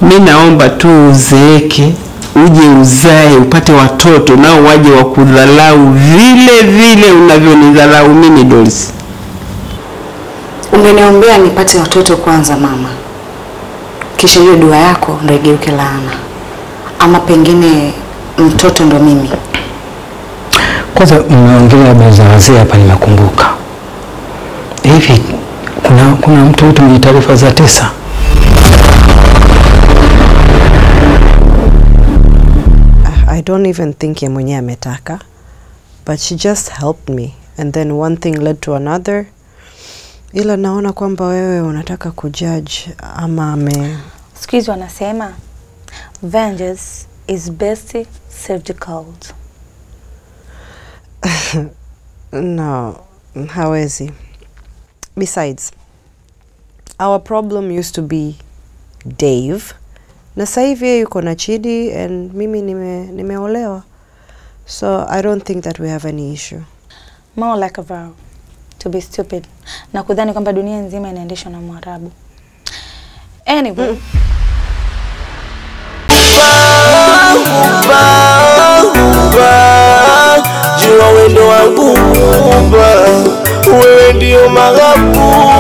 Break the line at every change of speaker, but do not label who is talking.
Mi naomba tu uzeeke, uje uzae, upate watoto nao waje wakudhalau vile vile unavyonidhalau mimi Doris.
Ungeniombea nipate watoto kwanza mama, kisha hiyo dua yako ndo igeuke laana, ama pengine mtoto ndo mimi.
Kwanza mmeongelea habari za wazee hapa, nimekumbuka hivi, kuna kuna mtu yote mwenye taarifa za tesa?
I don't even think ye mwenyewe ametaka but she just helped me and then one thing led to another ila naona kwamba wewe unataka kujudge ama ame
Siku hizi wanasema vengeance is best served cold.
no hawezi besides our problem used to be Dave na sasa hivi yeye yuko na Chidi and mimi nime, nimeolewa so I don't think that we have any issue
More like a vow to be stupid na kudhani kwamba dunia nzima inaendeshwa na Mwarabu. Anyway,
jua wendo wangu Muumba, wewe ndio maghabu